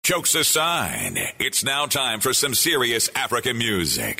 Jokes aside, it's now time for some serious African music.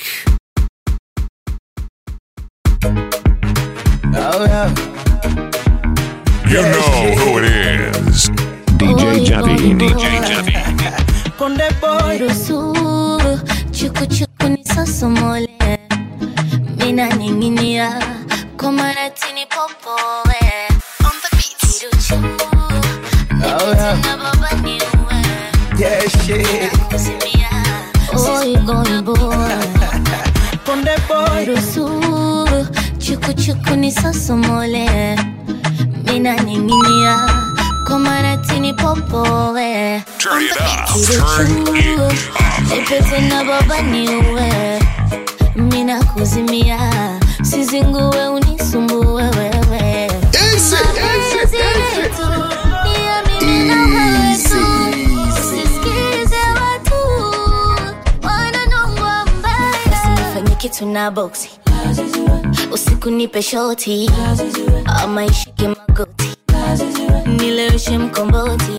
Oh yeah. You know who it is. DJ Javi. DJ Jeffy. Konde boy. Rusuru, chuku chuku ni sosomole Mina ninginia, komaratini popoe On the beat Kiruchu, Oh, yeah. nipetina baba niue Yeah, shit. Kusimia, oi boy boy Konde boy. Rusuru, chuku chuku ni sosomole Mina ninginia, komaratini popoe Turn it up. Turn it up. Nipete na baba niue, mina kuzimia, sizingue unisumbue wewe. Mapenzi yetu ni ya mimi na wewe tu, usisikize watu wananongwa mbaya. Usinifanye kitu na boksi, usiku nipe shoti, ama ishike magoti, nileweshe mkomboti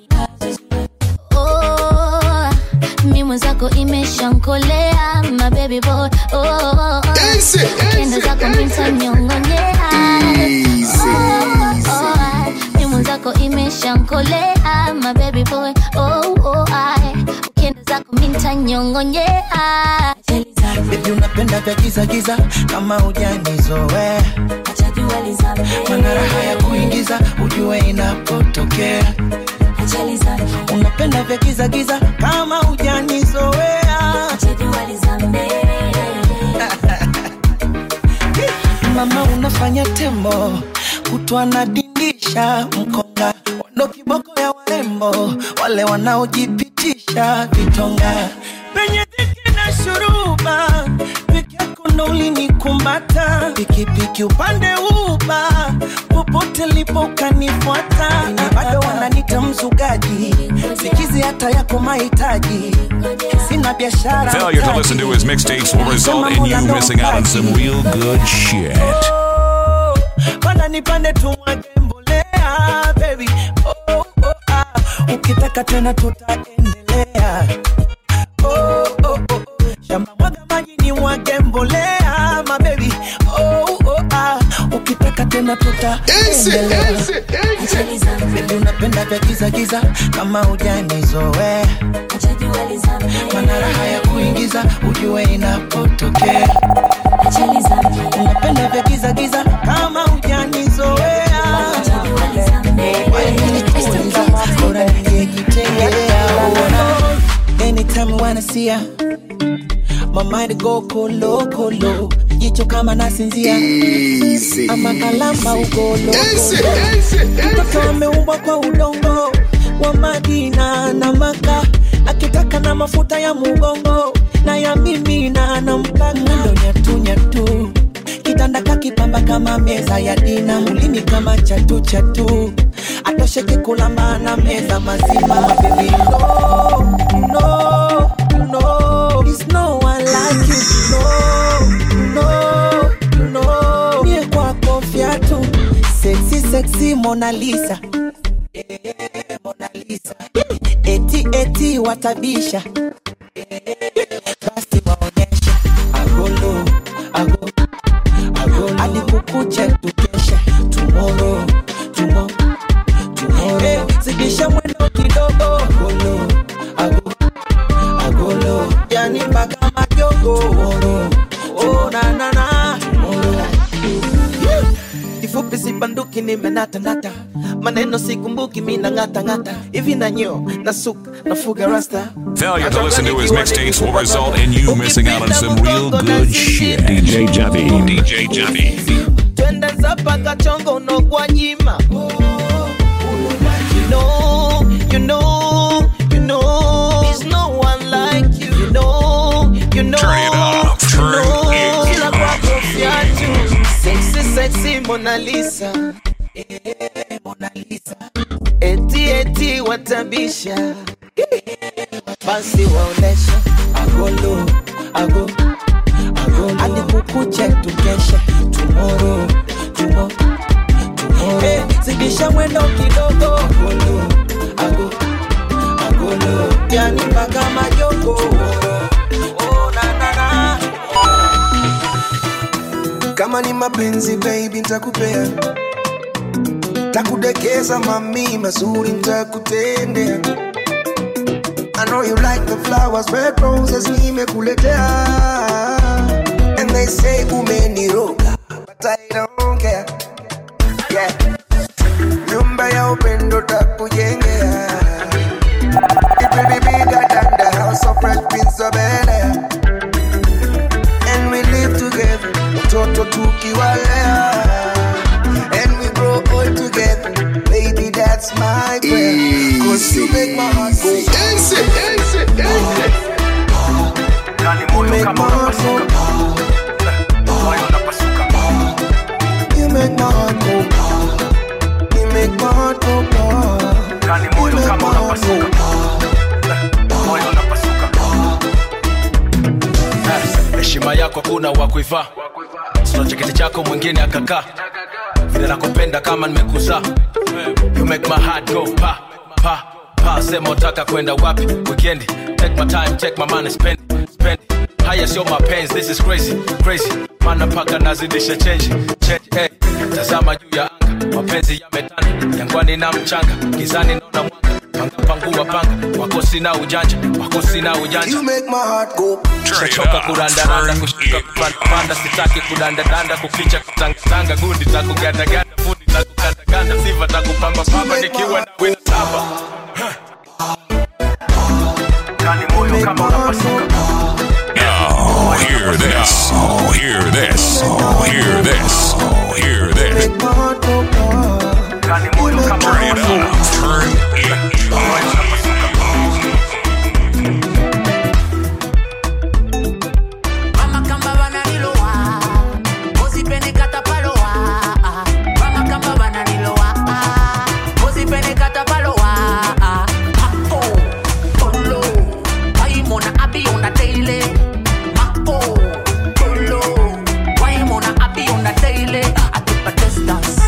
Oh, mi mwenzako imeshankolea my baby boy oh, oh, oh. Kenda zako mintanyongonyea oh, oh, mi mwenzako imeshankolea my baby boy oh, oh, I. Kenda zako mintanyongonyea Baby unapenda vya giza giza kama hujanizoea. Mana raha ya kuingiza ujue inapotokea. Unapenda vya giza giza kama hujanizoea. Mama unafanya tembo kutwa na dindisha mkonga wando kiboko ya warembo wale wanaojipitisha vitonga penye dhiki na shuruba peke yako ndo ulinikumbata pikipiki upande uba popote lipo ukanifuata Wenye bado wananita mzugaji sikizi hata yako mahitaji sina biashara Failure to listen to his mixtapes will result in you missing out on some real good shit. Oh, panda nipande tumwage mbolea baby oh, oh, ah. ukitaka tena tutaendelea oh, oh, oh. shamba mwaga maji ni mwage mbolea mabebi oh, oh, ah. ukitaka tena tutaendelea Baby unapenda vya giza giza kama hujanizoea mana raha ya kuingiza ujue inapotokea unapenda vya giza giza kama hujanizoea bora ningejitengea anytime I wanna see ya my mind go kolo kolo jicho kama nasinzia ama kalamba ugolo mtoto ameumbwa kwa udongo wa Madina na Maka akitaka na mafuta ya mugongo na ya mimi na nampaka ndo nyatu nyatu kitanda kakipamba kama meza ya dina mulini kama chatu chatu atosheke kulamba na meza mazima baby no no no it's no one like you no no no mie kwako fyatu sexy sexy Mona Lisa Eh, Mona Lisa eti eti watabisha basi waonyeshe agolo ago agolo hadi kukuche tukeshe tomorrow tomorrow tomorrow hey, zidisha mwendo kidogo agolo ago agolo yani mpaka majogo tomorrow oh na na na tomorrow kifupi sibanduki nimenatanata maneno sikumbuki mina ng'atang'ata hivi nanyo nasuka nafuga rasta Failure to listen to his mixtapes will result in you missing out on some real good shit. DJ Javi. DJ Jeffy. twende zapaka chongo unogwa nyima You know, you know, you know, there's no one like you. You know, you know, Turn it up, you turn know, it kila up. kwako viatu. Sexy, sexy Mona Lisa. Eh, Mona Lisa. Eti, eti watabisha. Basi waonesha agolo, ago, agolo. Hadi kukuche tukeshe tomorrow, tomorrow, tomorrow. Hey, zidisha mwendo kidogo agolo, ago, agolo. Yani kama ni mapenzi baby ntakupea takudekeza mami mazuri ntakutendea I know you like the flowers, red roses nimekuletea And they say umeniroga But I don't care yeah. Nyumba ya upendo takujengea It will be bigger than the house of Fresh Prince of Bel-Air And we live together Mtoto tukiwalea And we grow old together Baby that's my prayer Cause you make my heart go Easy, easy, easy You make my heart go You make my heart go You make my heart go You make my heart go heshima yako kuna wa kuivaa sina cheketi chako mwingine akakaa vile nakupenda kama nimekuzaa you make my heart go pa pa pa sema utaka kwenda wapi weekend take my time take my money spend spend haya sio mapenzi this is crazy crazy mana mpaka nazidisha change change hey. tazama juu ya anga mapenzi yametanda jangwani na mchanga gizani naona mwanga panga pangua panga wako sina ujanja wako sina ujanja You make my heart go shachoka kurandaranda kushuka kupandapanda sitaki kudandadanda kukicha kutangatanga gundi takugandaganda fundi takugandaganda siva takupambapamba nikiwa na wina taba Oh, hear this. Oh, hear this. Oh, hear this. Oh, hear this. Make my heart go You make my Turn it up. Turn it up. Mama kamba bananiloa Kozipene katapaloa Mama kamba bananiloa Kozipene katapaloa Mako Polo Waimona abi on the daily Mako Polo Waimona abi on the daily I keep a distance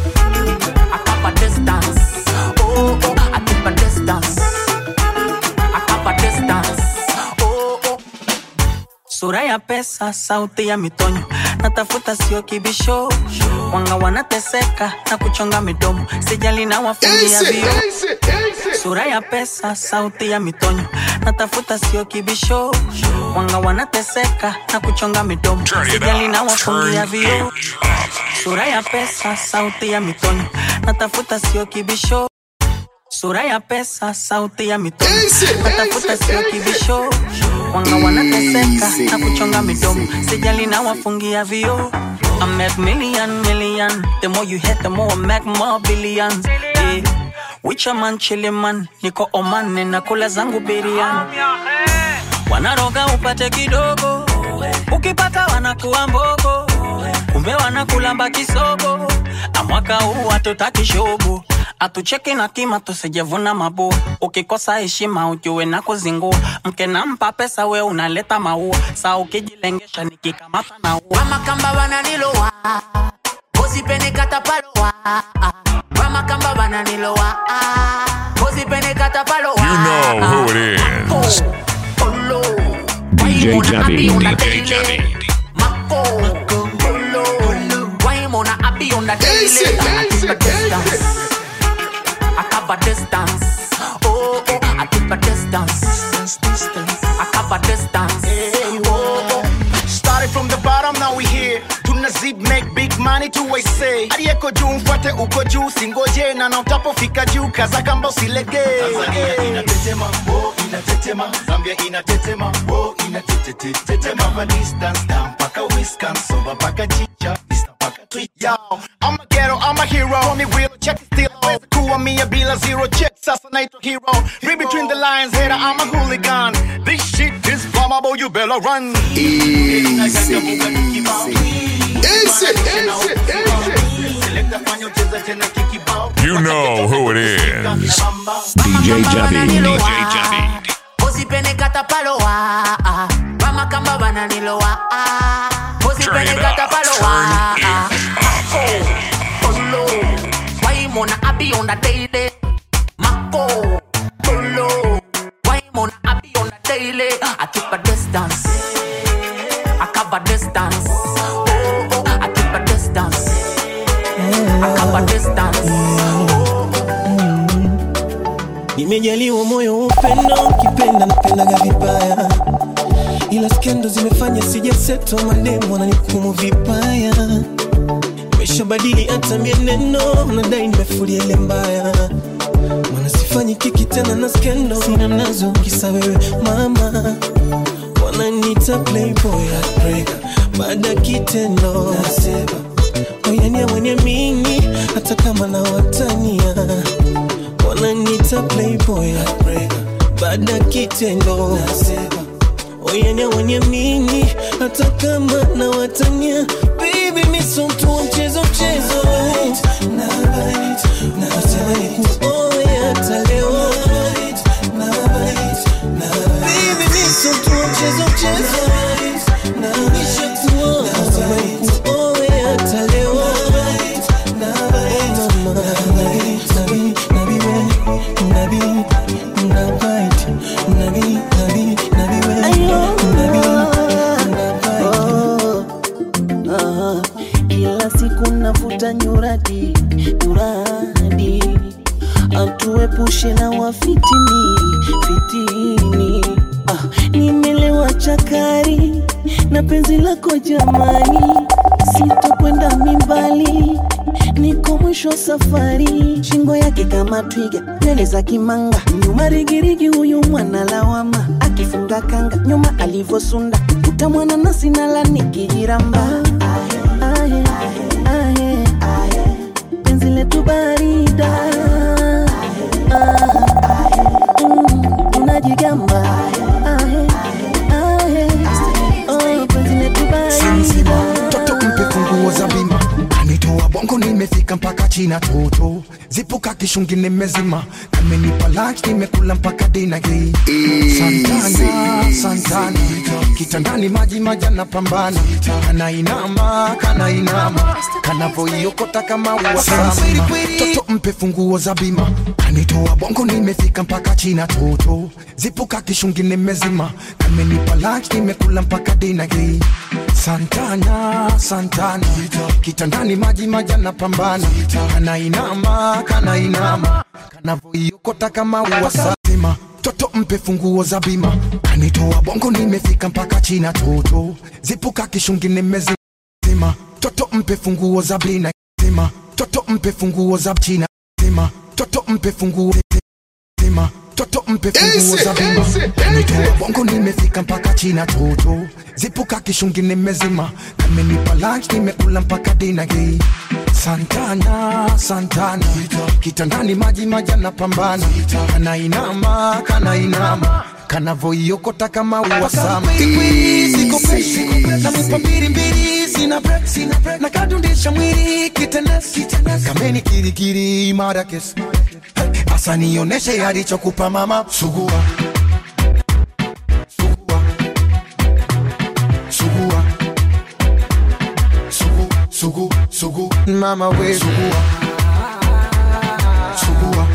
I keep a distance Oh oh I keep a distance I keep a distance Oh oh sura ya pesa, sauti ya mitonyo, natafuta sio kibisho, wanga wanateseka na kuchonga midomo, sijali na wafungia vio. Sura ya pesa, sauti ya mitonyo, natafuta sio kibisho, wanga wanateseka na kuchonga midomo, Turn it sijali na up. wafungia Turn vio. it up. Sura ya pesa, sauti ya mitonyo, natafuta sio kibisho. Sura ya pesa, sauti ya mitonyo, natafuta sio kibisho. Wanga wanateseka na kuchonga midomo, sijali na wafungia vio. I make million, million. The more you hit, the more I make more billions. Yeah. Wicha man, chili man, niko Oman, ninakula zangu biriani. Wanaroga upate kidogo, ukipata wanakuwa mbogo, kumbe wanakulamba kisogo. Amwaka huu hatutaki shogo, atucheki na kima tusijevuna mabua. Ukikosa heshima ujue na kuzingua, mke nampa pesa we unaleta maua, saa ukijilengesha nikikamata na ua. Mama kamba bananiloa Kozipene katapaloa Mama kamba bananiloa Kozipene katapaloa You know who it is. Polo DJ Waimona abi on the Javi. daily. Mako Polo Waimona abi on the daily I keep a distance I cover distance Oh oh I keep a distance I cover distance Oh oh Started from the bottom, now we here. Tuna zip make big money tu I say. Aliyeko juu mfuate uko juu, singoje na na utapofika juu, kaza kamba usilegee. Tanzania inatetema, oh inatetema. Zambia inatetema, oh inatetetetema. Kama distance down mpaka Wisconsin, soba mpaka chicha, Insta mpaka Twitter. Yo, I'm a ghetto, I'm a hero. Call me real, check it still. Weza kuwa mia bila zero check, sasa naitwa hero. Read between the lines, hater, I'm a hooligan. This shit is flammable, you better run. You know who it is. DJ Javi. DJ Javi. Ozipene katapaloa Mama kamba bananiloa Ozipene Turn it up. katapaloa Turn it Mako Polo Waimona abi on the daily Mako Polo Waimona abi on the daily I keep a distance I cover distance Oh oh I keep a nimejaliwa moyo wa upendo ukipenda napendaga vibaya ila skendo zimefanya sijaseto mademu wananihukumu vibaya nimeshabadili hata mienendo nadai nimefulia ile mbaya mana sifanyi kiki tena na skendo sina nazo kisa wewe mama wananita playboy heartbreaker baada ya kitendo nasema oyania mwenye mimi hata kama na watania wananita playboy heartbreaker baada ya kitendo nasema oyania mwenye mimi hata kama na watania baby miso mtu wa mchezo mchezo natamani kuoe hata leo Baby, mi so mtu wa mchezo mchezo Nishakuoa, natamani kuoe hata leo Oh, mama, nabi, nabi, nabi we, nabi, nabite, nabi, nabi, nabi we, nabi, Ah, kila siku navuta nyuradi nyuradi atuepushe na wafitini fitini ah, nimelewa chakari na penzi lako jamani sitokwenda mimbali niko mwisho safari shingo yake kama twiga nywele za kimanga nyuma rigirigi huyu mwana lawama akifunga kanga nyuma alivosunda utamwana nasi nala nikijiramba ahe, ahe, ahe, penzi letu barida Ah, mm, tunajigamba Ahe, ahe, oh, penzi letu Simsima, barida toto mpe funguo za bima kanitoa bongo nimefika mpaka china toto zipuka kishungi nimezima kamenipa lunch nimekula mpaka dina hii santana santana kitandani maji majana pambana kanainama kanainama kanavoiokota kama uwasama toto mpe funguo za bima kanitoa bongo nimefika mpaka china toto zipuka kishungi nimezima kamenipa lunch nimekula mpaka dina hii santana santana kitandani maji majana pambana kanainama kanainama kanavoiokota kama uwasazima toto mpe funguo za bima kanitoa bongo nimefika mpaka china toto zipuka kishungi nimezima toto mpe funguo za bina zima toto mpe funguo za china zima toto mpe funguo zima toto mpe funguo za bima kanitoa bongo nimefika mpaka china toto zipuka kishungi nimezima kamenipa lunch nimekula mpaka dina hii santana santana kitandani maji majana pambana kanainama kanainama kanavoiokota kama uwasama namupa mbili mbili sina break sina break nakadundisha mwili kitenes kameni kirikiri marakes asa nioneshe alichokupa mama sugua sugua sugua sugu sugu sugu mama we sugua sugua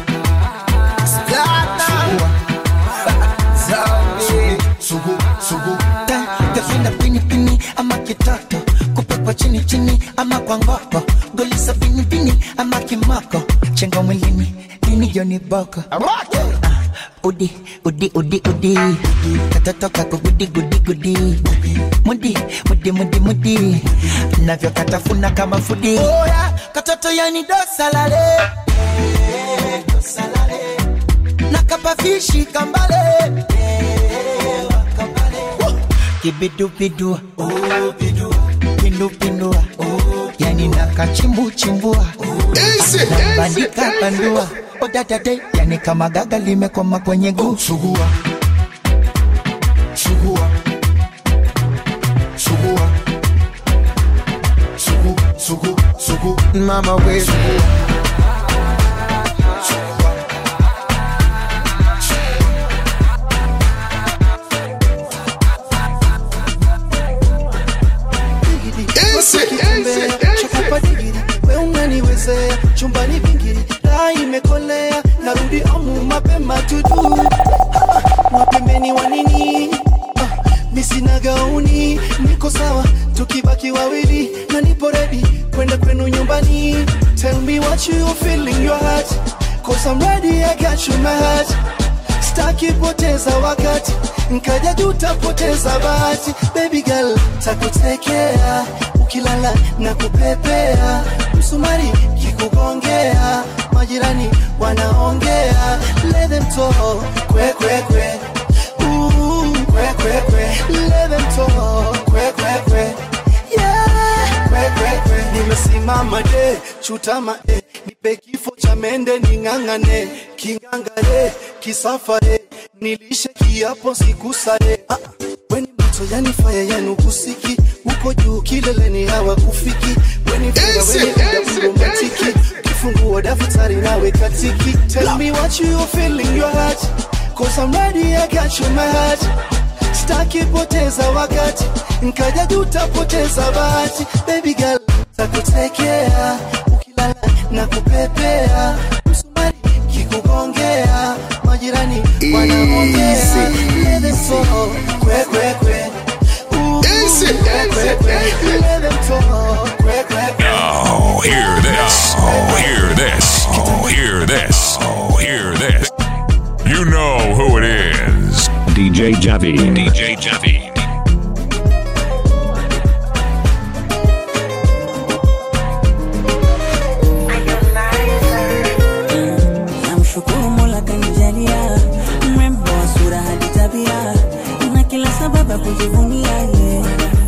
sugu sugu Tafenda pini pini ama kitoto kupekwa chini chini ama kwa ngoko golisa pini pini ama kimoko chenga mwilini lini joni boko Ah, udi udi udi udi katoto kako gudi gudi gudi mudi mudi mudi mudi navyo katafuna kama fudi oya katoto yani dosalale nakapafishi kambale kibidubidu pindupindua yani nakachimbuchimbua nabandika bandua odadade yani kama gaga limekoma kwenye guu sugua sugua sugua sugu sugu sugu mama we sugua we unaniwezea chumbani vingiri taa imekolea narudi amu mapema tudu mapembeni wa nini Ah, misina gauni niko sawa tukibaki wawili na nipo redi kwenda kwenu nyumbani tell me what you feel in your heart Cause I'm ready, I got you my heart Staki poteza wakati Nkaja tutapoteza bahati Baby girl, takutekea Ukilala na kupepea Msumari kikugongea Majirani wanaongea Let them talk, kwe kwe kwe Ooh, kwe kwe kwe Let them talk, kwe kwe kwe Yeah, kwe kwe kwe Nimesimama de, chutama de Nipe kifo cha mende ning'ang'ane Kingangare, kisafare Nilishe kiapo sikusare ah, ah. Weni moto yani fire yani ukusiki Uko juu kileleni hawa kufiki Weni fire weni muda romantiki Kifungua daftari nawe katiki Tell me what you feel in your heart Cause I'm ready I got you my heart Staki poteza wakati Nkaja tutapoteza bahati Baby girl takutekea Ukilala na kupepea Msumari kikugongea Majirani wanaongea Let them talk Kwe kwe kwe Ooh, kwe kwe kwe Let them talk Kwe kwe kwe Oh, hear this. Oh, hear this. Oh, hear this. Oh, hear this. You know who it is. DJ Javi. DJ Javi. namshukuru mola kanijalia mrembo wa sura hadi tabia na kila sababu ya kujivunia ye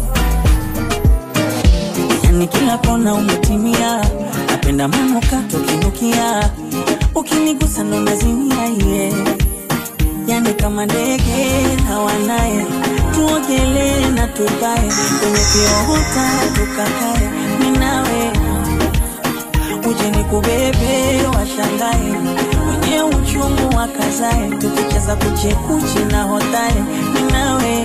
yani kila kona umetimia napenda manuka tukinukia ukinigusa ndo nazimia ye yani kama ndege hawanaye tuogelee na tupae kwenye kiota tukakae minawe uje ni kubebe washangae wenye uchungu wakazae tukicheza kuchekuchi na hotae ninawe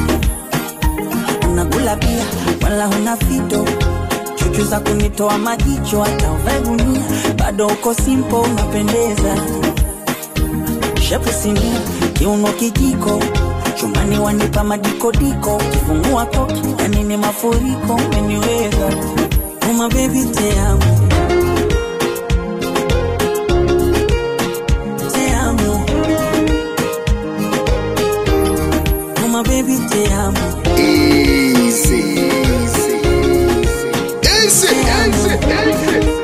unakula pia wala huna fito chuchu za kunitoa majicho hata uvae gunia bado uko simpo unapendeza shepu sinia kiuno kijiko chumani wanipa madikodiko kifungua koki yani ni mafuriko umeniweza uma bebi te amo te amo uma bebi te amo Easy, easy, easy, easy, easy.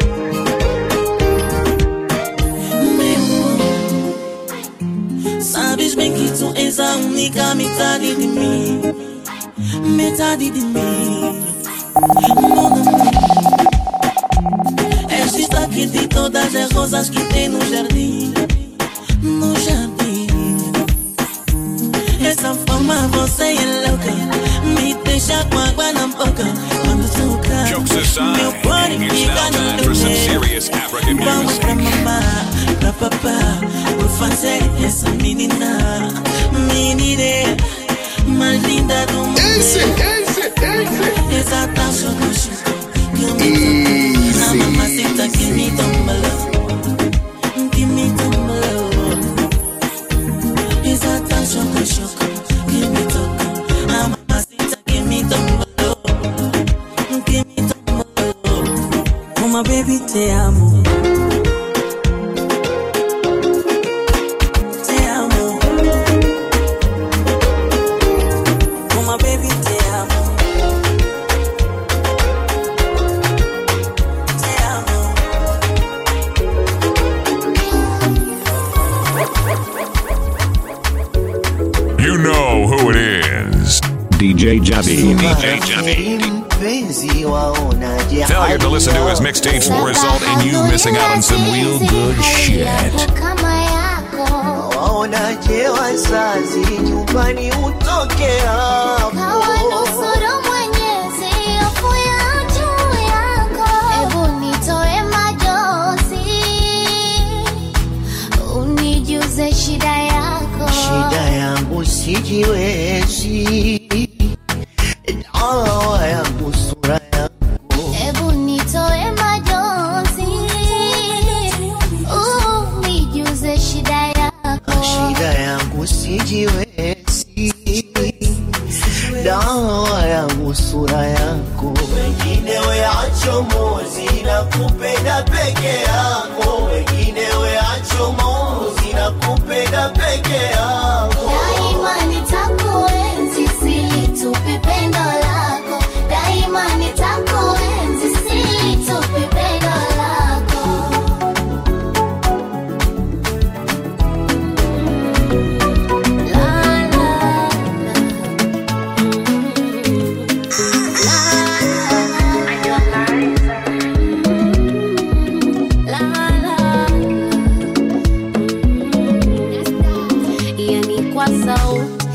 Sabes bem que tu és a única metade de mim Metade de mim Mon amour És destaque de todas as rosas que tem no jardim No jardim Essa forma você é louca Me deixa com água na boca Quando toca Jokes Meu aside, body it's fica now no time for some teu serious African Vamos music. pra mamá, pra papá Vou fazer essa menina Menina mais linda do mundo Easy, easy, easy. Essa taxa do chico Que me toca A mamacita que me tombalou Que me tombalou Essa taxa do chico Que me toca A mamacita que me tombalou Que me tombalou Uma baby te amo Te amo Uma baby te amo Te amo You know who it is. DJ Javi. DJ Javi. mpenzi waonaje Failure to listen to his mixtapes will result in you missing out on some real good shit. kama yako waonaje wazazi nyumbani utoke hapo kawanusuru mwenyezi hofu ya juu yako ebu nitoe majozi unijuze shida yako shida yangu sijiwezi dawa yangu sura yako ebu nitoe majozi unijuze shida yako shida yangu sijiwezi dawa yangu sura yako wengine weachomozi na kupenda peke yako wengine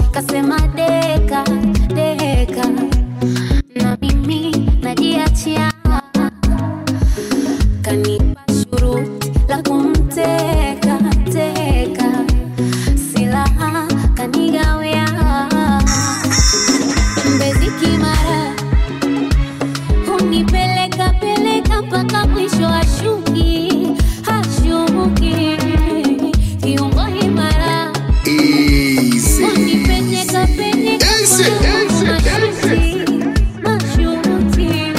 kasema deka deka na mimi najiachia kanipa shuruti la kumteka teka silaha kanigawia mbezi kimara hunipeleka peleka mpaka mwisho ashuki hashuki kiungo imara unipenyeka penyeka mashuti mashuti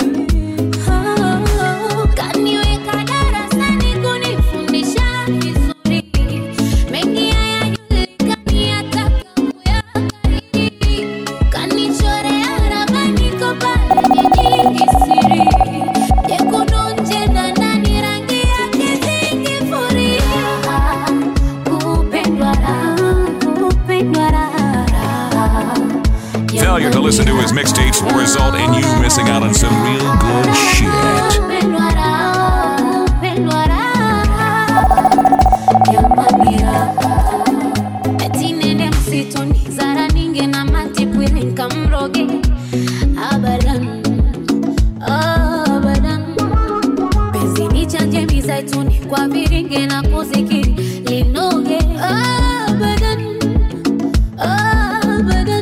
Oh, kaniweka darasani kunifundisha vizuri mengi hayajulikani hata kuyakariri kanichorea ramani ko pale jijini siri jekundu nje na ndani rangi yake zingifuria kupendwa raha kupendwa raha Failure to listen to his mixtapes will result in you missing out on some real good shit. kupendwa raha kupendwa raha jamani raha eti nende msituni zara ninge na matipwili nkamroge abadan abadan penzi ni chanje mizaituni kwa viringe na kuzikiri linoge abadan abadan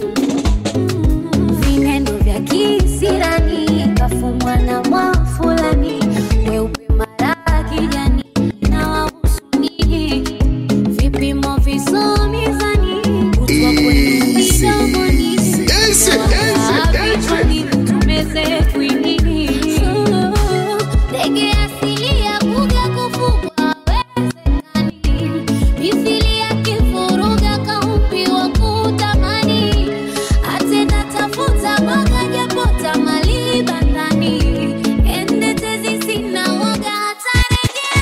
vineno vya kisirani kafumwa na mwafulani weupe mara kijani na wahusuni vipimo visomizani kutwa kwenu midomoni vichwani tumeze kwinini ndege asili ya kuja kufugwa wezekani mithili ya kifuruga kaumbiwa kutamani atenda tafuta mwaga japota mali bandani ende tezi sina waga hata rejea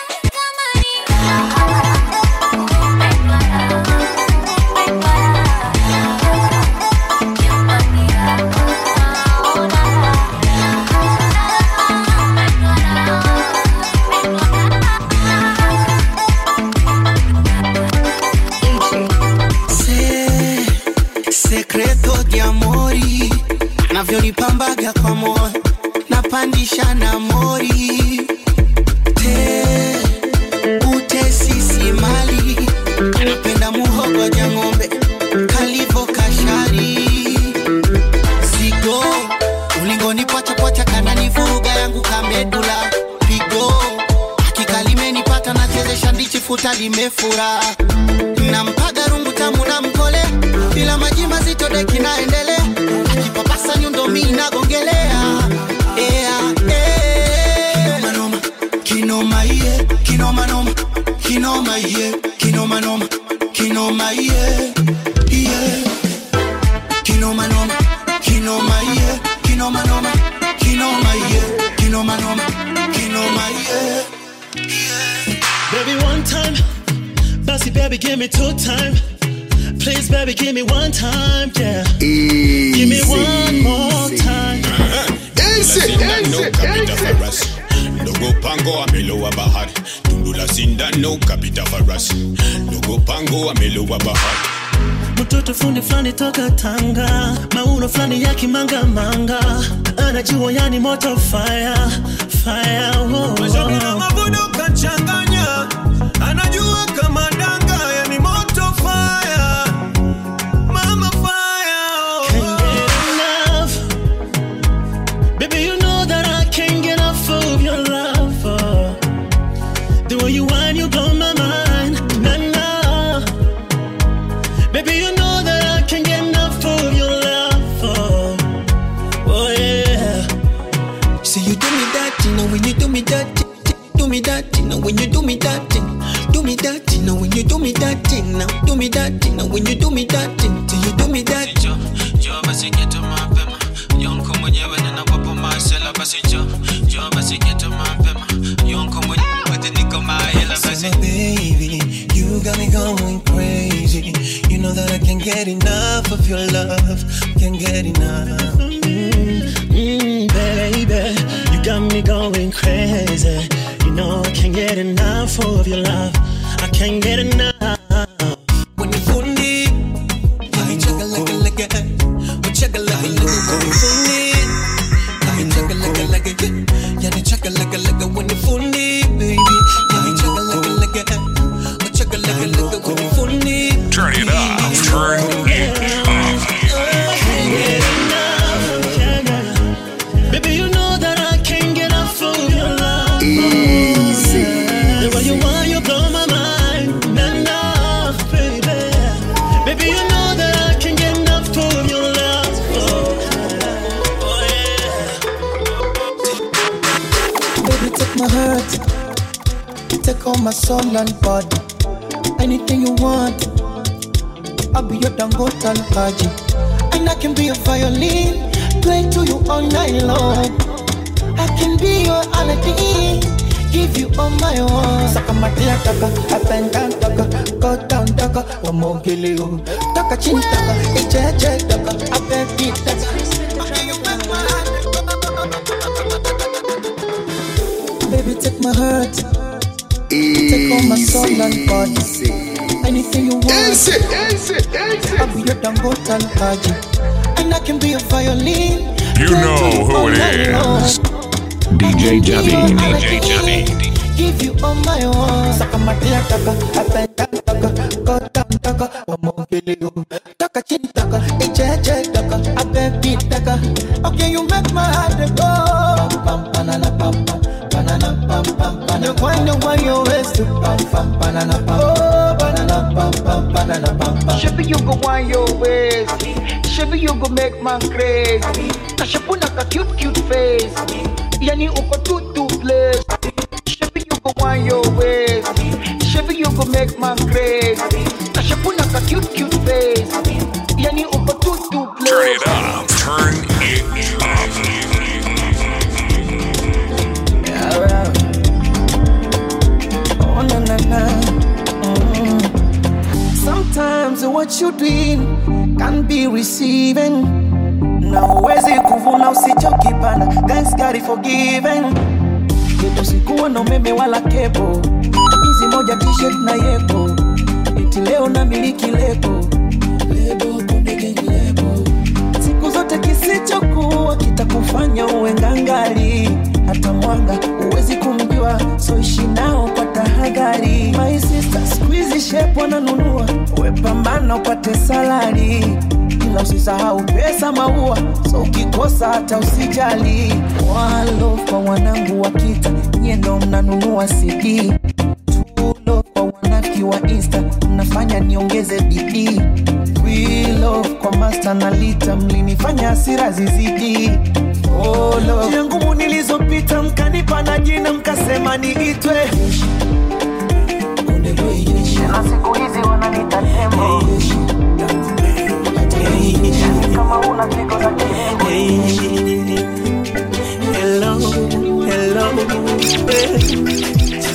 Se, secreto di amori anavyonipambaga kwa moyo napandisha na mori te utesi si mali anapenda muhogo ja ng'ombe kalivo kashari zigo ulingoni pwachapacha kananivuruga yangu kamedula pigo hakika limenipata nachezesha ndichi futa limefura nampaga rungu tamu na mkole bila maji mazito deki naendelea akipapasa nyundo mi nagongelea Ea, eh. Kinomanoma, kinoma iye kinomanoma kinoma iye kinomanoma kinoma iye iye kinomanoma kinoma iye kinomanoma kinoma iye kinomanoma kinoma iye Baby, one time. Bossy, baby, give me two time. Please, baby, give me one time. Yeah. Give me one more time. sindano kapita farasi ndogo pango amelowa bahari tundu la sindano kapita farasi ndogo pango amelowa bahari mtoto fundi fulani toka Tanga, mauno fulani ya kimangamanga, anajua yani moto fire fire. Oh, Mashauri na mavuno kachanganya, anajua kama danga, yani moto fire, mama fire. Can't get enough, baby. You know that I can't get enough of your love. oh. The way you whine, you blow my mind. Nah, nah. Baby, you know that I can't get enough of your love. Oh, oh yeah. See you do me that, you know when you do me that, do me that, you know when you do me that, do me that, you know when you do me that, now do me that, you know when you do me that, till you do me that. Njoo basi geto mapema, yonko mwenyewe ninawapo masela basi njoo, njoo basi geto mapema, yonko mwenyewe niko mahela basi. So baby, you got me going crazy. You know that I can't get enough of your love, can't get enough. Mm, baby, you got me going crazy. You know I can't get enough of your love. I can't get enough. When you fundi, Turn it up. Turn it Baby, you know that I can't get enough of your love. Easy. The way you are, you blow my mind. Enough, baby. Baby, you know that I can't get enough of your love. Baby, take my heart, take all my soul and body. Anything you want, I'll be your Dangote and Haji. And I can be a violin, play to you all night long. I can be your Aladdin, give you all my own. Sakamatia taka, up and down taka, go down taka, wamogele yo. Taka chin taka, eche eche taka, up and beat taka. Okay, you make my heart Baby, take my heart. Take all my soul and body. Anything you want. I'll be your Dangote and Haji. And I can be a violin. You know who it is. DJ Javi. DJ Javi. Give you all my own. Sakamatia taka, up and down taka, go down taka, wamogele yo. Taka chin taka, eche eche taka, up and beat taka. Okay, you make my heart go. Pam pam banana pam pam. Banana pam pam banana. The one the one you waste to pam pam banana pam. Oh banana pam pam banana pam pam. Shabby, you go want your ways. Shabby, you go make man crazy. Kashapuna ka cute cute face. Yani uko too too blessed. Shabby, you go want your ways. Shabby, you go make man crazy. Kashapuna ka cute cute face. Yani uko too too blessed. Turn it up. Turn it up. Oh na na na. Mm. Sometimes what you doing can be receiving. Na uwezi kuvuna usichokipanda. Thanks God is forgiven. Yetu sikuwa na umeme wala kepo. Hizi moja t-shirt na yepo. Eti leo na miliki lebo. Lebo konde gang lebo. Siku zote kisichokuwa kitakufanya uwe ngangari. Hata mwanga huwezi kumjua, so ishi nao kwa tahadhari. My sister, squeeze shape wananunua, we pambana upate salari, ila usisahau pesa maua, so ukikosa hata usijali. One love kwa wanangu wa kita, nyie ndo mnanunua CD. Two love kwa wanafiki wa Insta, mnafanya niongeze bidii. We love kwa master na lita, mlinifanya hasira zizidi. Oh, love. Njia ngumu nilizopita mkanipa na jina mkasema niitwe na siku hizi wananiita tembo kama una pigo za Hello, hello, baby.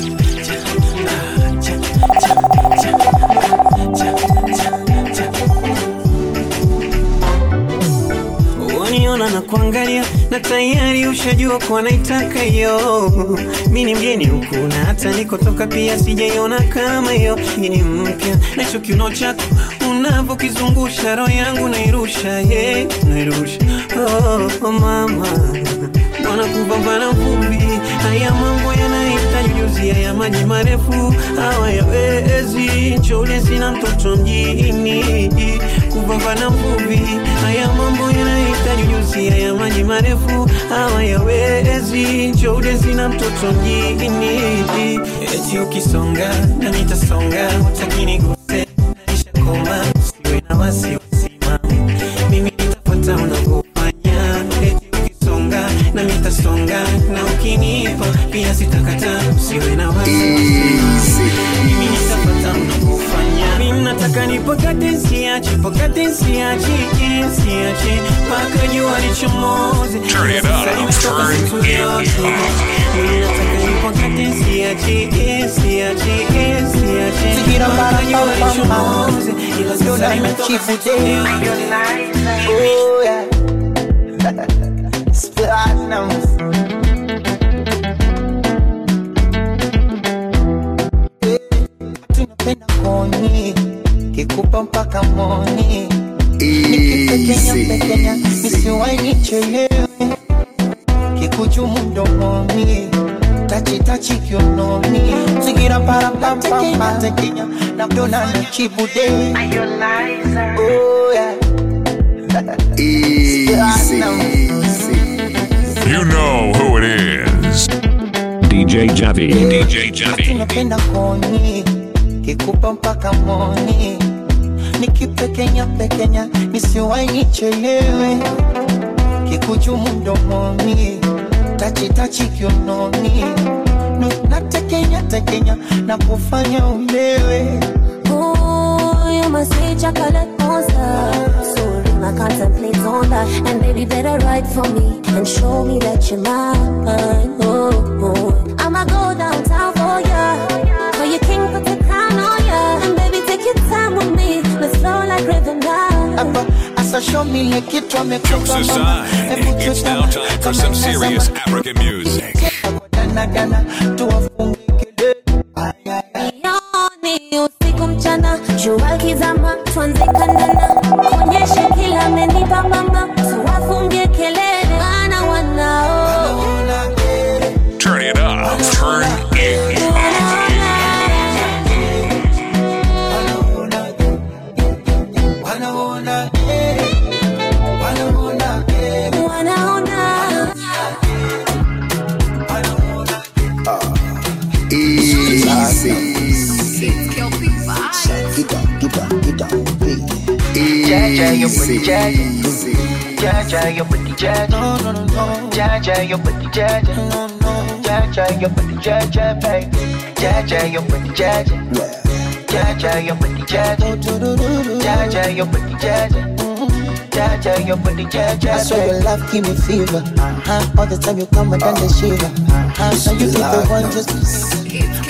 Waniona na kuangalia na tayari ushajua kuwa naitaka hiyo. Mi ni mgeni huku na hata nikotoka pia sijaiona kama hiyo. Hii ni mpya na hicho kiuno chako unavyokizungusha roho yangu nairusha, yeah, nairusha. Oh, oh mama Mbona kupambana vumbi? Haya mambo yanahitaji ujuzi, haya maji marefu hawayawezi. Chole sina mtoto mjini, kupambana vumbi. Haya mambo yanahitaji ujuzi, haya maji marefu hawayawezi. Chole sina mtoto mjini, eti ukisonga na nitasonga, utakini guse nishakoma, siwe na wasiwasi mama, mimi nitafuata unavyofanya, eti ukisonga na nitasonga, na ukinipa pia sitakata, usiwe na wasiwasi mimi nitafuata unavyofanya, mimi nataka nipakate nsiache, pakate nsiache, nsiache mpaka jua lichomoze. Turn it up. Sasa nimetoka Turn siku it zote. Mimi nataka nipakate nsiache, nsiache, nsiache Sigira mpaka para jua pam, pam, pam. lichomoze. Ila sasa Yona nimetoka chifu siku day. zote. Oh yeah. Platinum. Tunapenda koni kikupa mpaka moni nikipekenya pekenya nisiwai nichelewe kikuchumu mdomoni tachitachi kiunoni zingira parapapapa tekenya na dona na chibude oh yeah You know who it is. DJ Javi. DJ Javi. tunapenda koni kikupa mpaka moni nikipekenya pekenya nisiwai nichelewe kikuchumu mdomoni tachitachi kiunoni Nu- natekenya tekenya na kufanya ulewe Ooh, you must be chocolate monster. So I contemplate on that. And baby, better write for me and show me that you're mine. Oh, oh. I'ma go downtown for ya. For your king, put the crown on ya. And baby, take your time with me. Let's flow like rhythm now. hapa asa show me ile kitu Jokes amekupa mama aside, it's now time for some serious African music. danadana tuwafunge Jioni, usiku mchana, jua kizama, tuanze kandana, kuonyeshe kila amenipa mama, tuwafungie kelele, maana wanao Turn it up. Turn it wanaona eh, wanaona eh, wanaona Jaja, your booty jaja. Jaja, your booty jaja. No, no, no, no. Jaja, your booty jaja. No, no. Jaja, your booty jaja, baby. Jaja, your booty jaja. Jaja, your booty jaja. Jaja, your booty jaja. Jaja, your booty jaja. I swear your love give me fever. Uh-huh. All the time you come and then the shiver. Uh-huh. Now you be the one just.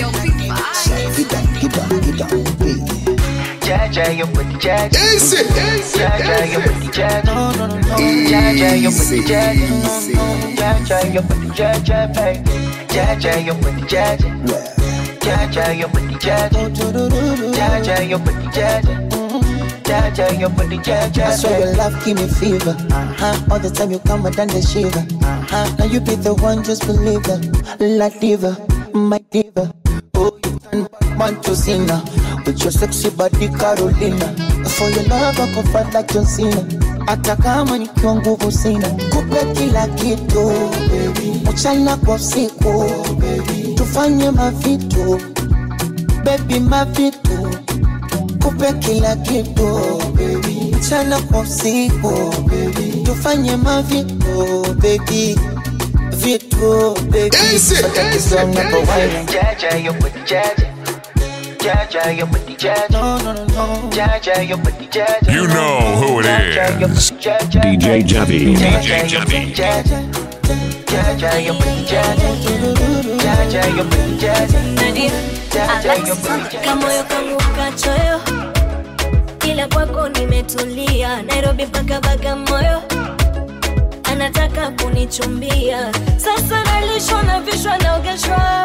Jaja, your booty jaja. Jaja, your booty jaja. No, no, no, no. Jaja, your booty jaja. Jaja, your booty jaja, baby. Jaja, your booty jaja. Jaja, your booty jaja. Jaja, your booty jaja. Jaja, your booty jaja. I swear your love give me fever. Uh-huh. All the time you come and then the shiver. Uh-huh. Now you be the one, just believe it. La diva, my diva. Oh, you turn Batman to Cena with your sexy body Carolina. For your love I go fight like John Cena. Hata kama nikiwa nguvu sina, kupe kila kitu mchana kwa usiku, tufanye mavitu baby, mavitu kupe kila kitu mchana kwa usiku, tufanye mavitu baby vitu baby, Matatizo yanapowaina. Jaja, your booty jaja. Jaja, your booty jaja. No, no, no, no. Jaja, your booty jaja. You know who it is. DJ Javi. DJ Javi. Jaja, Jaja, your booty jaja. Jaja, your booty jaja. Jaja, your booty jaja. kamoyo kangu kachoyo, ila kwako nimetulia. Nairobi mpaka Bagamoyo, anataka kunichumbia. Sasa nalishwa na vishwa naogeshwa,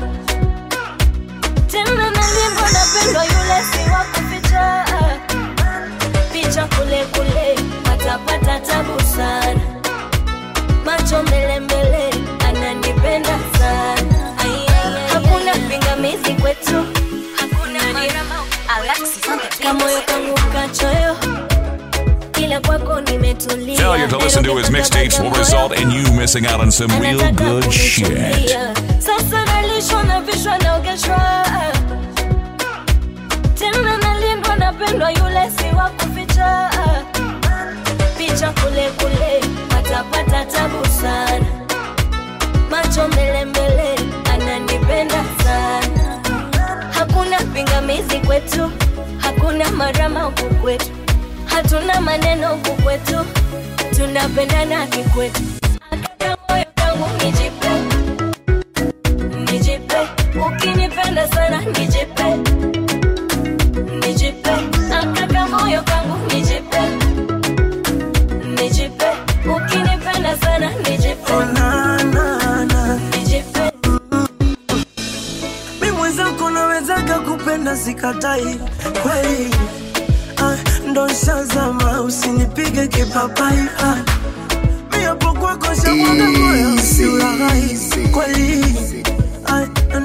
tena nalindwa, napendwa, yule si wa kuficha. Picha kule kule, patapata tabu sana, macho mbele mbele, ananipenda sana. Ai, ai, ai, hakuna pingamizi kwetu, hakuna kamoyo kangu kachoyo, ila kwako nimetulia. Failure to listen to his mixtapes will result in you missing out on some real good shit. Kulia. Sasa nalishwa na vishwa naogeshwa, tena nalindwa, napendwa, yule si wa kuficha. Picha kule kule, patapata tabu sana, macho mbele mbele, ananipenda sana. Hakuna pingamizi kwetu, hakuna marama huku kwetu, hatuna maneno huku kwetu, tunapendana kikwetu. Akaka moyo kangu nijipe nijipe, ukinipenda sana nijipe, nijipe, akaka moyo kangu nijipe, nijipe, ukinipenda sana nijipe, nijipe. mi mwenzako nawezaga kupenda sikatai kweli ah, ndo nshazama usinipige kipapai ah, mi hapo kwako shamwaga moyo siulaghai kweli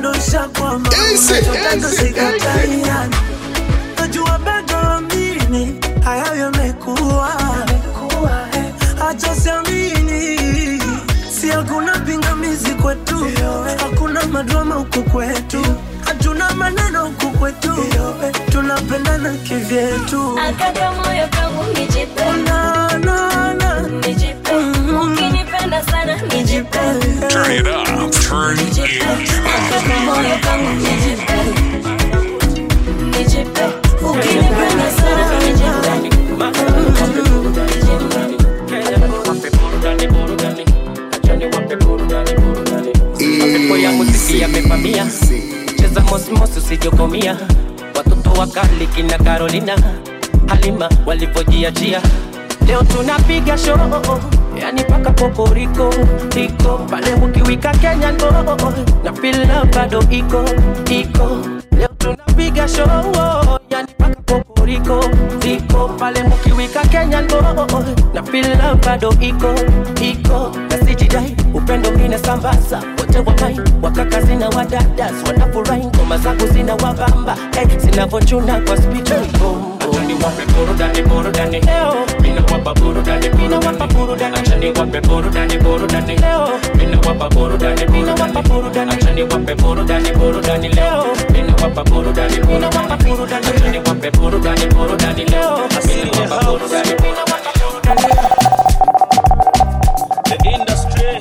ndoshakwama unachotaka sikataiani najua bado amini hayo yamekuwa acha siamini si hakuna pingamizi kwetu hakuna madrama huku kwetu hatuna maneno huku kwetu tunapendana kivyetu Akaka moyo kangu nijipe na, na, na. nijipe ukinipenda sana nijipe Turn it up. Turn it Akaka moyo up. kangu nijipe nijipe ukinipenda sana nijipe Pepo ya muziki yamevamia, cheza mosmos usijokomia. Watoto wakali kina Carolina, Halima walivyojiachia, leo tunapiga show, yani paka kokoriko iko pale ukiwika Kenya ndo na fila bado iko iko, leo tunapiga show, yani paka kokoriko iko pale mkiwika Kenya ndo na fila bado iko iko na sijidai upendo mine sambaza wote wamai wakaka zina wadadas wanafurahi ngoma zangu zina wabamba eh, zinavochuna kwa spika Achani wape burudani burudani leo mina wapa burudani mina wapa burudani achani wape burudani burudani leo mina wapa burudani mina wapa burudani achani wape burudani burudani leo mina wapa burudani mina wapa burudani achani wape burudani burudani leo mina wapa burudani mina wapa burudani The industry.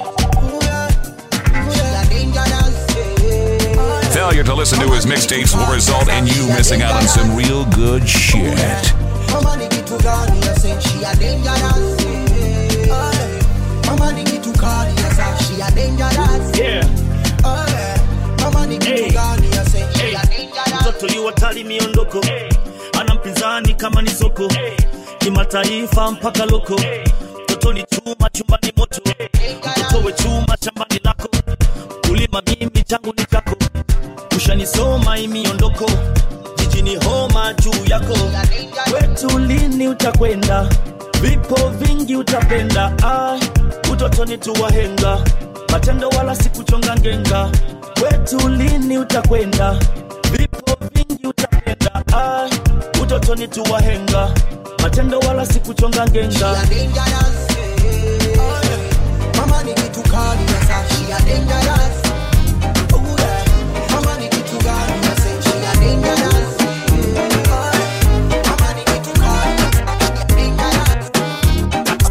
Failure to listen to his mixtapes will result in you missing out on some real good shit. Mama ni kitu gani ya say she a dangerous Aye. Mama ni kitu gani ya say she a dangerous Yeah. Aye. Mama ni kitu gani ya say she a dangerous mtoto liwatali miondoko ana mpinzani kama ni soko kimataifa mpaka loko mtoto ni chuma chumbani moto mtoto we chuma shambani lako kulima mimi changu ni chako ushanisoma imiondoko jijini homa juu yako kwetu lini utakwenda vipo vingi utapenda ah, utotoni tuwahenga matendo wala sikuchonga ngenga kwetu lini utakwenda vipo vingi utapenda ah, utotoni tuwahenga matendo wala sikuchonga ngenga Mama ni kitu gani ya say she a dangerous Ooh, yeah. Mama ni kitu gani ya say she a dangerous Aye. Mama ni kitu gani ya say she a dangerous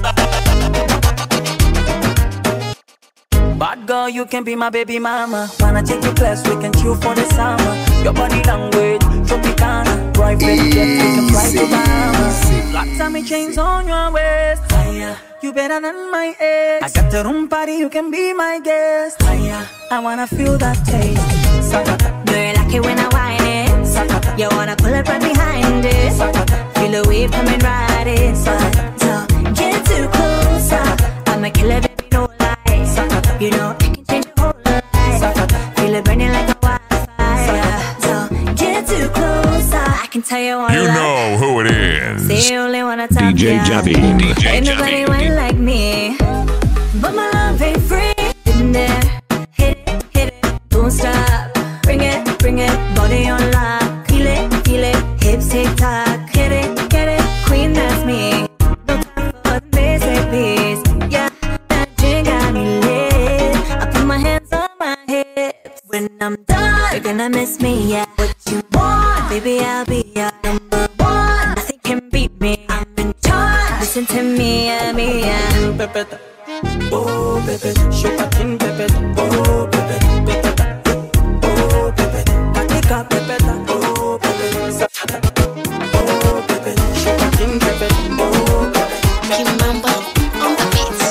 Bad girl, you can be my baby mama. Wanna take you class, we can chill for the summer. Your body language, Tropicana. Private jet, we can fly to Bahamas. Black tummy chains on your waist. Higher. You better than my ex. I got the room party, you can be my guest. Higher. I wanna feel that taste. Sakata. Do you like it when I whine it? Sakata. You wanna pull up right behind it? Sakata. Feel the wave coming right in. So, so get too close. I'ma kill it, baby, no lie. You know I can change your whole life. Feel it burning like a wildfire. So get too close. I can tell you one You lie. know who it is. Say you only wanna talk DJ yeah. Javi. DJ Ain't nobody went like me. But my love ain't free. In there, hit it, hit it, don't stop. Bring it, bring it, body on lock. Feel it, feel it, hips tick tock. Hit it, get it, queen that's me. No time for basic beats. Yeah, that drink got me lit. I put my hands on my hips. When I'm done, you're gonna miss me. Yeah, what you want, baby? I'll be your number one. Nothing can beat me. I'm in charge. Listen to me, yeah, me, yeah. Pepeta. Oh, Pepe. Shuka chin, Pepeta. Oh, Pepe. Pepeta. Oh, Pepe. Katika, Pepeta. Oh, Pepe. Sakata. Oh, Pepe. Shuka chin, Pepeta. Oh, Pepe. Kimambo on the beats.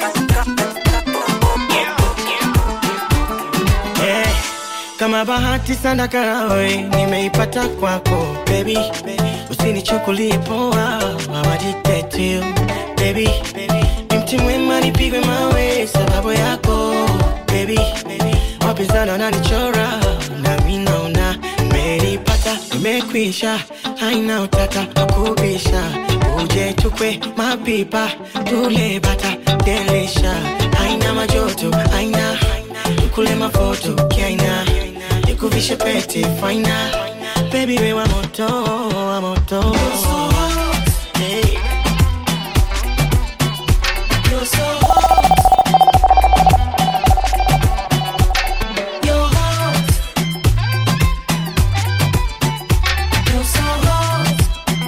Eh, kama bahati sana karawe nimeipata kwako baby, usinichukulie poa awaditetu baby, ni mti mwema nipigwe mawe sababu yako baby, wapinzani wananichora nami naona nimeipata imekwisha, haina utata wakubisha, uje tukwe mapipa tule bata delisha, haina majoto haina kule mafoto kiaina nikuvishe pete final baby we wa moto wa moto hey. You're so hot. You're hot. You're so hot.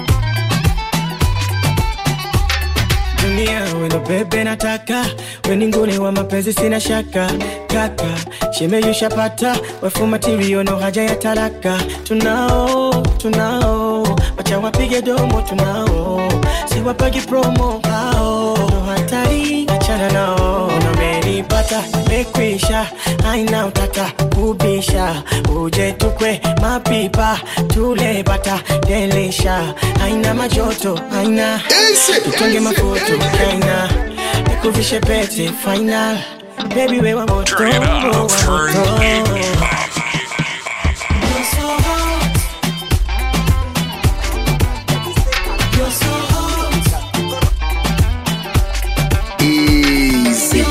dunia wendo bebe nataka weninguni wa mapenzi sina shaka kaka shemeyushapata wefu matirio no haja ya talaka tunao tunao wacha wapige domo tunao siwapagi promo hao no hatari achana nao namenipata mekwisha aina utata kubisha uje tukwe mapipa tule bata delisha aina majoto aina tutonge mafuto kaina nikuvishe pete final baby we wa moto Turn it up, wa turn moto. it up. You're so hot. You're so hot. Easy.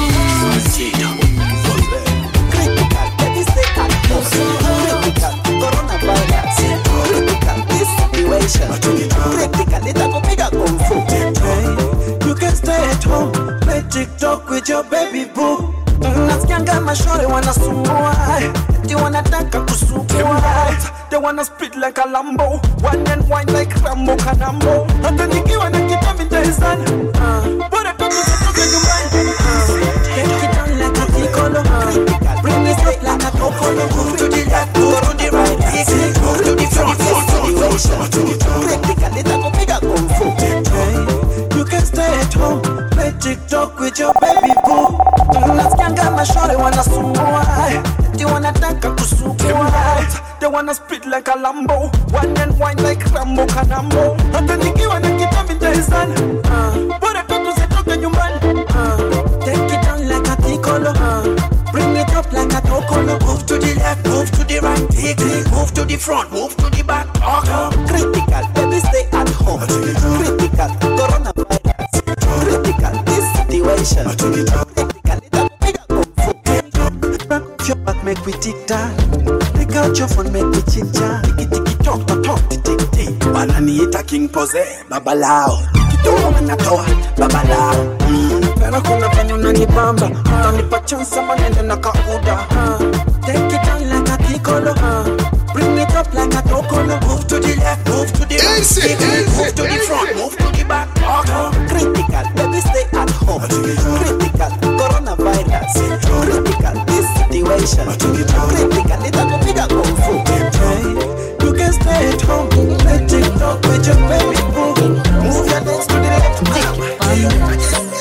You can stay at home, play TikTok with your baby boo. Nasikianga mashore wanasumbua, eti wanataka kusukua. They wanna spit like a Lambo, one and wine like Rambo Kanambo. Hata nikiwa na kitambi nitaizana, uh, bora tu nisitoke nyumbani. Uh, take it on like a piccolo, uh, bring it up like a cocolo. Move to the left, move to the right, move to the front, move to the way. Critical, nitakupiga kung fu. Hey, you can stay at home, play TikTok with your baby boo. Nasikianga mashore wanasumbua, eti wanataka kusukua. They wanna spit like a Lambo, one and wine like Rambo Kanambo. Hata nikiwa na kitambi nitaizana, uh, bora tu tusitoke nyumbani. Uh, take it on like a piccolo, uh, bring it up like a tocolo. Move to the left, move to the right, take it. Move to the front, move to the back. Uh, critical, baby stay at home. Critical, coronavirus. Critical, this situation. Critical, itakupiga kung fu. Back your back, make we tick tock. Take out your phone, make we chit chat. Tiki tiki talk, talk, talk, tick tick tick. Wananiita King Pose, babalao. Kidogo wanatoa, babalao. Mm. Tena kuna penye unanibamba, unanipa chance ama nende na kauda. Uh, take it on like a piccolo. Uh, bring it up like a tocolo. Move to the left, move to the right. Take it, move to the front, move to the back. Uh, critical, baby stay at home. Critical, coronavirus. Critical, this situation. Critical, itakupiga kung fu. Hey, you can stay at home, play TikTok with your baby boo. Move your legs to the left.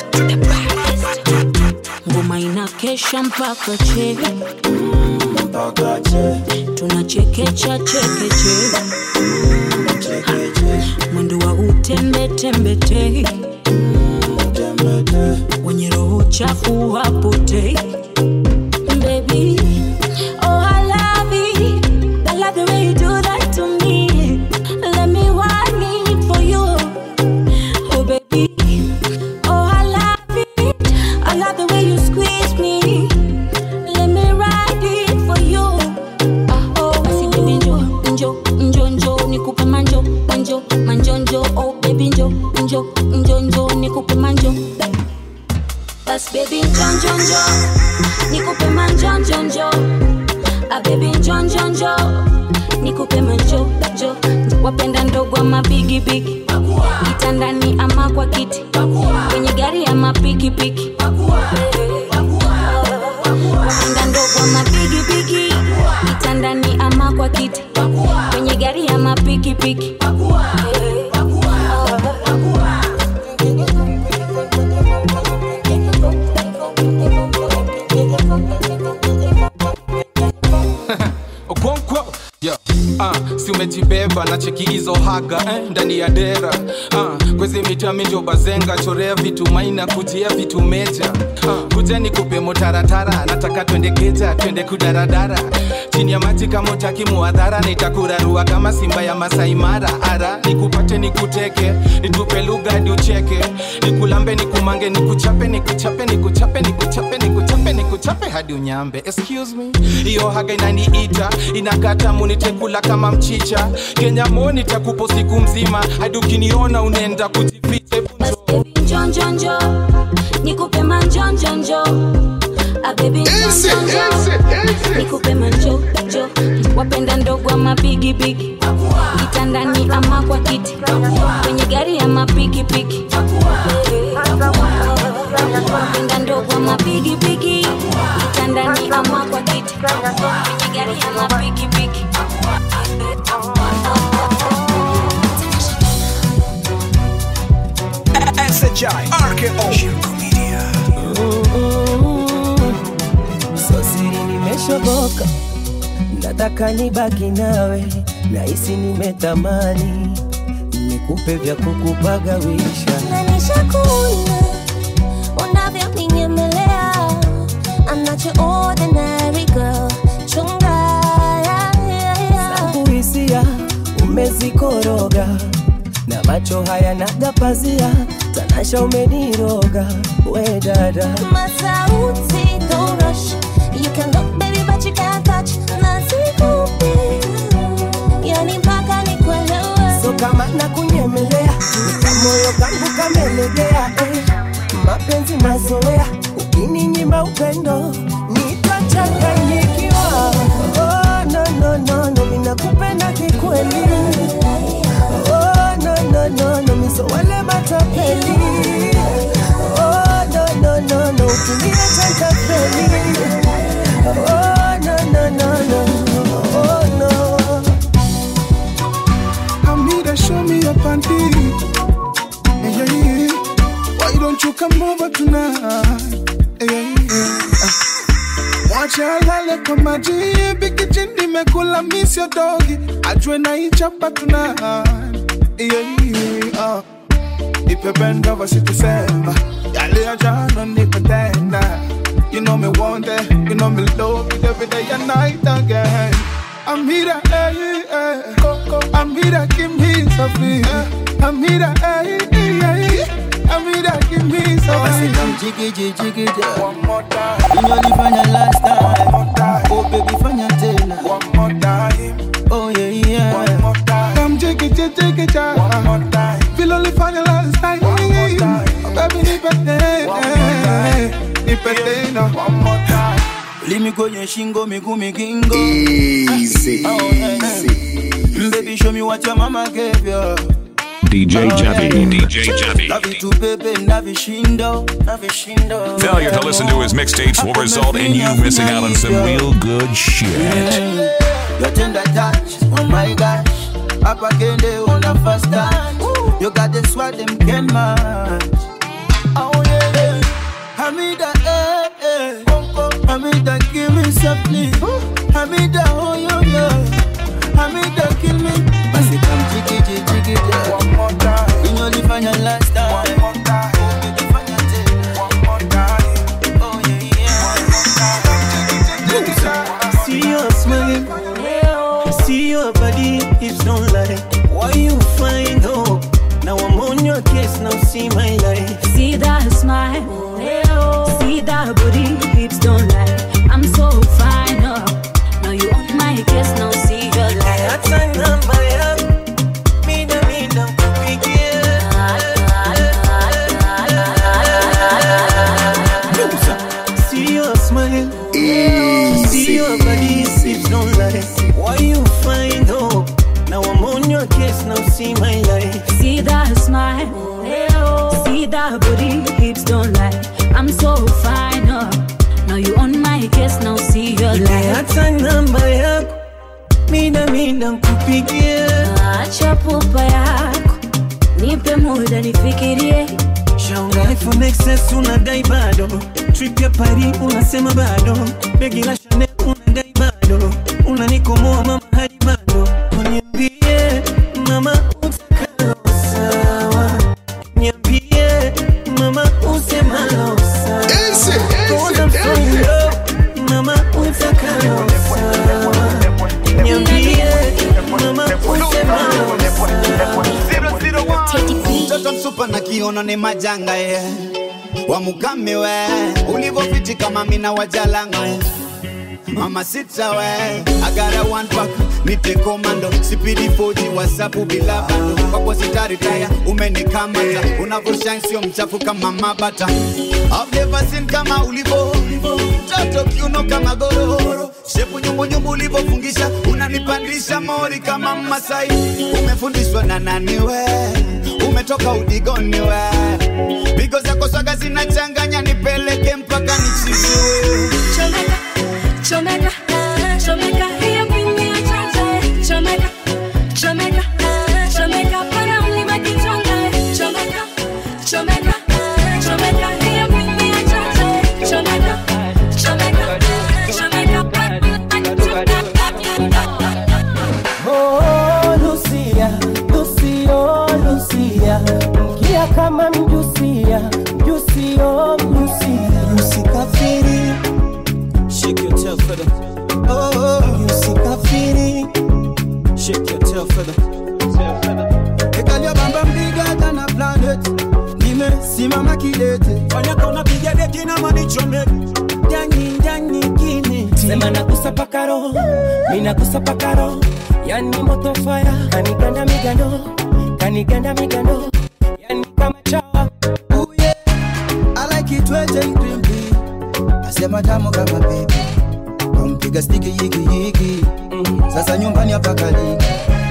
ngoma inakesha mpaka che tunachekecha chekeche mwendo wa utembetembete wenye roho chafu hapotei Baby, oh, I love it. I love the way you do that to me. Let me want it for you. Oh, baby. Oh, I love it. I love the way you squeeze me. Let me ride it for you. Ah, oh, basi baby njo, njo, njo, njo, nikupe manjo, manjo, manjo, njo. Oh, baby njo, njo, njo, njo, nikupe manjo. Bas baby njo, njo, njo, nikupe manjo, njo, njo. Ah, baby njo, njo, njo, nikupe manjo, njo. Wapenda ndogo ama bigi bigi, kitandani ama kwa kiti, kwenye gari ama pikipiki. Wapenda ndogo ama bigi bigi, kitandani ama kwa kiti, kwenye gari ama pikipiki. okonkwo yo uh, si umejibeba na cheki hizo haga eh, ndani ya dera uh, kwezi mitami njo bazenga chorea vitu maina kujia vitu meja uh, kuja ni kupe motaratara nataka twende keja twende kudaradara chini ya maji kama utaki muadhara nitakurarua kama simba ya masaimara ara nikupate nikuteke nitupe lugha hadi ucheke nikulambe nikumange nikuchape nikuchape nikuchape nikuchape nikuchape nikuchape nikuchape hadi unyambe excuse me hiyo haga inaniita inakata munitekula kama mchicha kenya moni takupo siku mzima hadi ukiniona unaenda kujificha njonjonjo nikupe manjonjonjo abebi njonjonjo nikupe manjojo wapenda ndogo ama bigibigi kitandani ama kwa kiti kwenye gari ama pikipiki wapenda ndogo ama bigibigi kitandani ama kwa kiti kwenye gari ama pikipiki SHI RKO Shirko Media so siri nimeshoboka nataka nibaki nawe nahisi nimetamani nikupe vya kukupagawisha Nanishakuona unavyonyemelea I'm not your ordinary girl chunga yeah, yeah, yeah. kuhisia umezikoroga na macho haya nagapazia tanasha umeniroga we dada Masauti, don't rush You can look baby but you can't touch Nasikupi Yani mpaka nikuelewe so kama nakunyemelea kamoyo kangu kamelegea eh. mapenzi mazoea ukininyima upendo nitachanganyikiwa oh, no, no, no, no, ninakupenda kikweli oh, no, no, no, no, miso wale matapeli oh, no, no, no, no, utumie tantapeli oh, no, no, no, no, oh, no. Amira, show me your panty. Yeah, yeah, yeah. Why don't you come over tonight? Yeah, yeah. Mwache alale kwa maji bikiji nimekula miss your doggy ajue na ichapa tonight yeah, yeah. Nipe benda wasitusema yale ya jana nipe tena You know me want it, you know me love it every day and night again Amira, eh, eh, Coco, Amira, give me something. Amira, eh, eh, eh, Amira, give me something. jiggy jiggy One more time. Inolifanya last time. One more time. Oh baby fanya tena. One more time. Oh yeah yeah. One more time. Come jiggy jiggy jiggy jiggy. One more time. Feel only final last time. One more time. Oh, baby, nipe tena. Nipe tena. One more time. Limi kwenye shingo miguu migingo Easy, Oh, yeah. Baby show me what your mama gave you DJ Javi, DJ Javi. Na vitu pepe na vishindo na vishindo Failure to listen to his mixtapes will result in you missing out on some real good shit. Your tender touch, oh my gosh Up again they on the first time You got the swag them can match Oh yeah Hamida eh eh Hamida give me something Hamida oh yo yo Hamida kill me Basi come jiggy jiggy jiggy One more time Inolifanya last time One more time Inolifanya tena One more time Oh yeah yeah See your smile, see your body, hips don't lie. Why you find hope? Now I'm on your case, now see my life. See that smile, see that booty, hips don't lie. I'm so fine, oh. Now you on my case, now see your life. Hata namba yako, mida mida kupigia. See your smile, see your body, hips don't lie. Why you find hope? Now I'm on your case, now see my life. See that smile, see that booty, hips don't lie. I'm so fine, oh. Now you on my case, now see your Nipe life. hata namba yako, mida mida nkupigie. Acha pupa yako, nipe muda nifikirie. Shaunga iPhone XS unadai bado, trip ya Paris unasema bado, begi la Chanel unadai bado, unanikomoa mama hadi bado. Niambie mama utakalo sawa, niambie mama usemalo sawa. Cause I'm so in love, mama utakalo sawa, niambie mama usemalo sawa. mtoto msupa na kiuno ni majanga ye wamukame we ulivofiti kama mina wajalanga we mama sita we agara one pack nite komando sipidi foji wasapu bila bando kwako sitaritaya umenikamata unavoshine sio mchafu kama mabata I've never seen kama ulivo mtoto kiuno kama gororo shepu nyumbunyumbu ulivofungisha unanipandisha mori kama masai umefundishwa na nani we umetoka udigoni we pigo zako swaga zinachanganya nipeleke mpaka nichiziwe Chomeka, chomeka, hiyo kwenye chacha. Chomeka, chomeka, chomeka, pana mlima kichonga. Chomeka, chomeka, chomeka, hiyo kwenye chacha. Chomeka, chomeka, chomeka, pana mlima kichonga. Oh, Lucia, Lucio, Lucia, mkia kama mjusia, mjusio, mjusia, usikafiri, Shake your tail feather. oh, usikafiri, Shake your tail feather. Ekalia bamba bigger than a planet nimesimama kidete Fanya kona piga deki na manichome ndani ndani kine, sema nakusa paka roho, mi nakusa paka roho, yani moto fire, kaniganda migando, kaniganda migando, yani kama chawa, I like it wet and crimpy asema tamu kama baby kampiga stiki yiki yiki sasa nyumbani hapa kaliki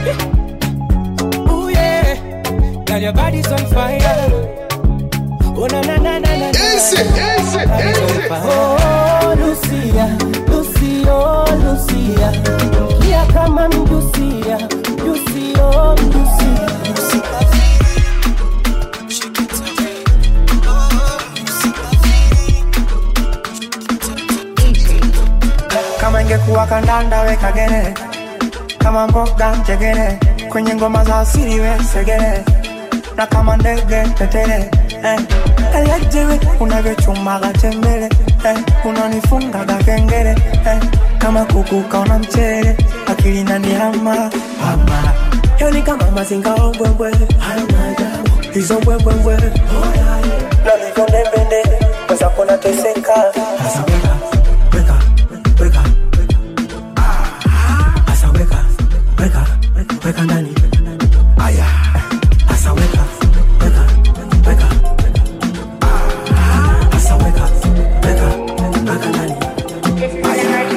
ooh yeah, girl your body's on fire. Oh na na na na na. Easy, easy, easy. Oh Lucia, Lucio, Lucia, mkia kama mjusia, mjusio, mjusia, kama ingekuwa kandanda weka gere kama mboga njegere kwenye ngoma za asili we segere na kama ndege tetere eh. elejewe unavyochumaga tembele eh. unanifungaga kengele eh. kama kuku kaona mchele akili nanihama hama yoni kama mazinga ombwembwe hizo mbwembwembwe na hivyo ndembende weza kuna teseka hasa weka Asa weka, weka, weka ndani. Aya. Asa weka, weka, weka. Asa weka, weka, weka ndani. Aya.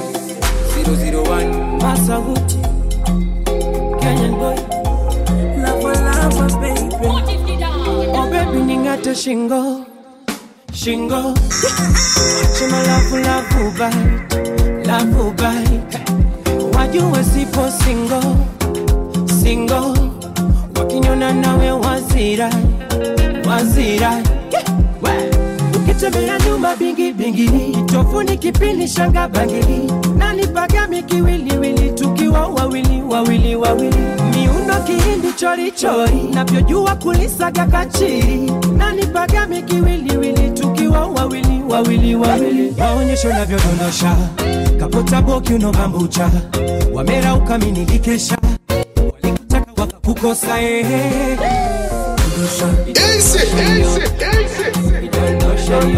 001 Masa Gucci Kenyan boy Lava lava baby Oh baby ningate shingo Shingo Chima lavu lavu bite Lavu bite Wajue sipo singo Singo Wakinyona nawe wazira Wazira ukitembea nyuma bingi bingi tofuni kipindi shanga bangili nanipaga mikiwiliwili tukiwa wawili wawili wawili miundo kihindi chorichori navyojua kulisaga kachiri nanipaga mikiwiliwili tukiwa wawili wawili wawili maonyesho navyodondosha kapota boki unobambucha wamera ukaminikikesha walikutaka wakakukosa ehe Easy, easy, easy.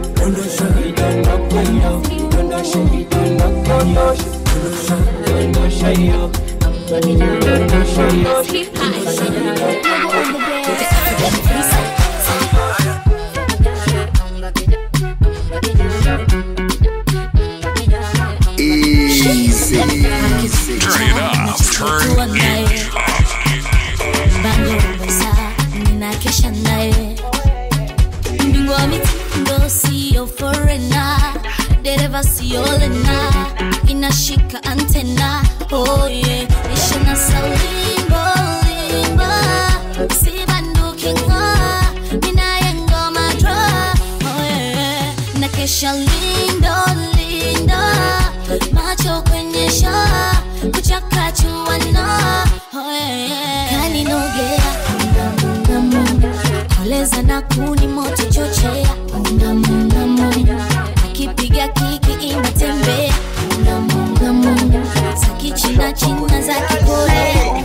Easy. Turn it up. Turn it Bangomesa, ninakesha naye mbingwa mitindo siyo forena dereva siyo lena inashika antena oh yeah. ishina salimbo limba sibandukinga minaye ngoma dra oh yeah. nakesha lindo lindo macho kwenye shaa kuchakachuana oh yeah. kaninogea mungamungamunga koleza na kuni moto chochea mungamungamunga akipiga kiki inatembea mungamungamunga za kichina china za kikorea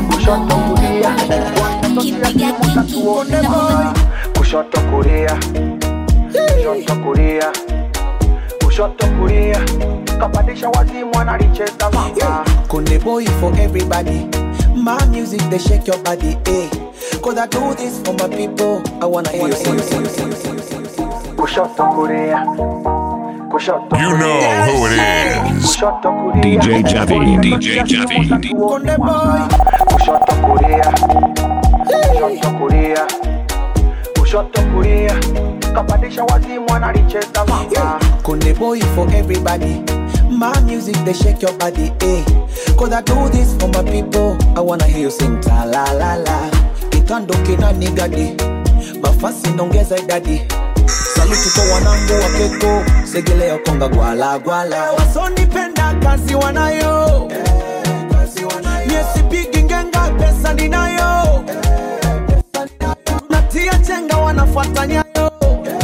mungamungamunga akipiga kiki kushoto kulia kushoto kulia kushoto kulia kapandisha wazimu analicheza mama Kunde boy for everybody. My music, they shake your body, eh. Cause I do this for my people. I wanna hear you sing, sing, sing, sing, sing. kushoto kulia kushoto You know who it is. kushoto kulia DJ Javi, DJ Javi. Kunde boy. kushoto kulia kushoto kulia kushoto kulia kapandisha wazimu analicheza mama Kunde boy for everybody. My music, they shake your body, eh. Cause I do this for my people. I wanna hear you sing ta la la la. Kitando kina nigadi. Mafasi nongeza idadi. Saluti kwa wanangu wa keko. Segelea konga gwala gwala. wasonipenda kazi wanayo miesipigi ngenga pesa ninayo tunatia chenga wanafuata nyayo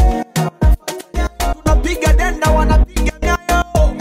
tunapiga denda wanapiga nyayo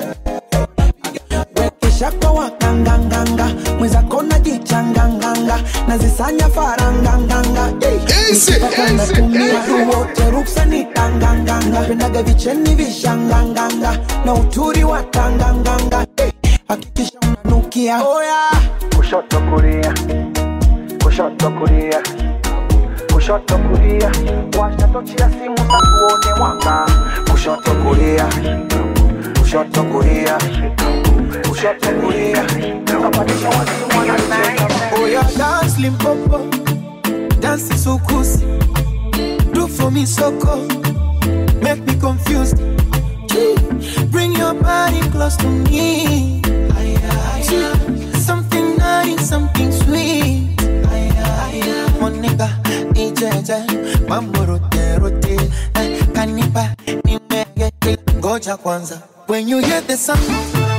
Wekeshako wakanganganga. Mwenzako najichanganganga. Nazisanya faranganganga. Hey, nikipata natumia wote ruksa ni tanganganga. Pendaga vicheni vishanganganga. Na uturi wa tanganganga. Hey, hakikisha unanukia. Oh yeah. kushoto kulia kushoto kulia kushoto kulia washa tochi ya simu za tuone mwanga kushoto kulia kushoto kulia kushoto kulia kapandisha wazimu analicheza Oh yeah, dance limpopo, dance sukusi. Do for me soko, make me confused. Gee, Bring your body close to me. Gee, Something nice, something sweet. Monica, ijeje, mambo rote rote. Eh, Kanipa, nimege, ngoja kwanza. When you hear the sound,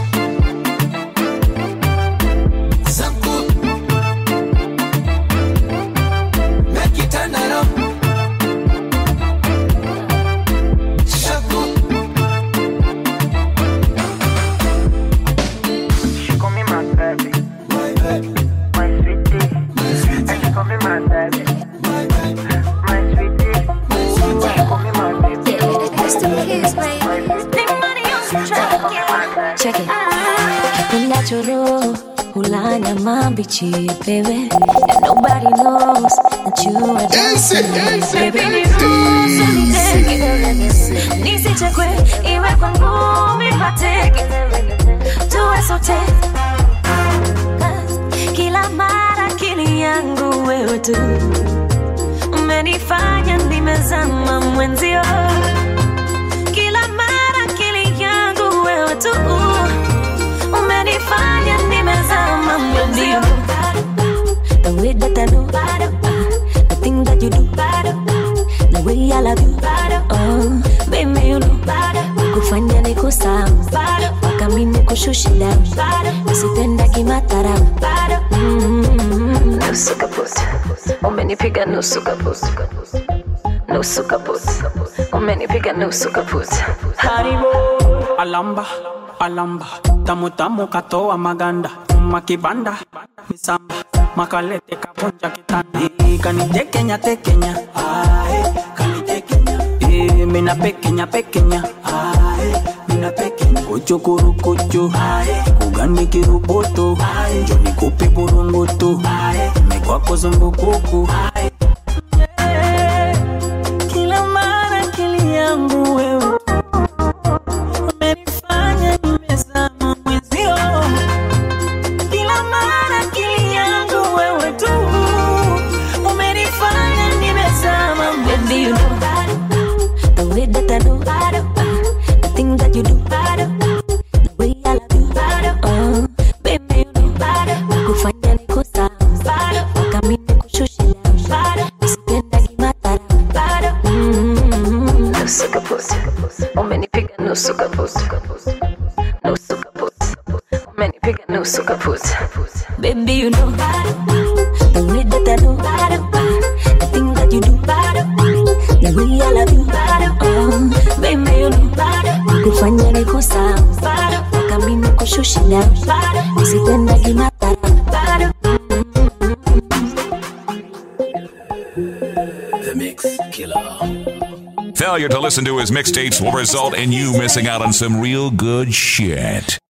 sound good. Make it turn around. Shaku. She call me my baby, My baby, my sweetie, my sweet, and she call me my baby, my baby, my sweetie, my sweet. she call me my baby. Check it. Natural, hulanya mambichi, baby. And nobody knows that you are dancing. Baby, niruhusu niteke. Nisichekwe, iwe kwa ngumi mateke. Tuwe sote. Kila mara akili yangu wewe tu umenifanya nimezama mwenzio kila mara akili yangu wewe tu umenifanya nimezama mwenzio the way that I know the thing that you do the way I love you oh baby you know kufanya nikusahau mpaka mimi nikushushe down usipenda kimatharau Mm. nusu kaput umenipiga nusu kaput nusu kaput umenipiga nusu kaput haribo alamba alamba tamu tamu katoa maganda chuma kibanda misamba makalete kavunja kitanda Eh, kanitekenya tekenya Ae, kanitekenya Eh, mina pekenya pekenya Ae, mina pekenya kuchukurukuchu kugani kiruboto njoni kupe burungutu mekwako zumbukuku kila mara akili yangu wewe umenifanya nimezama mwenzio kila mara akili yangu wewe tu umenifanya nimezama Baby, you know the way that I know the thing that you do, the way I love you. Oh, baby, you know kufanya nikusahau mpaka mimi nikushushe down. Usipenda kimatharau. Mm. Nusu kaput, umenipiga nusu kaput, nusu kaput, umenipiga nusu kaput. Baby, you know the way that I know the thing that you do, the way I love you. Oh, baby, you know kufanya nikusahau mpaka mimi nikushushe down. Usipenda kimatharau. The failure to listen to his mixtapes will result in you missing out on some real good shit.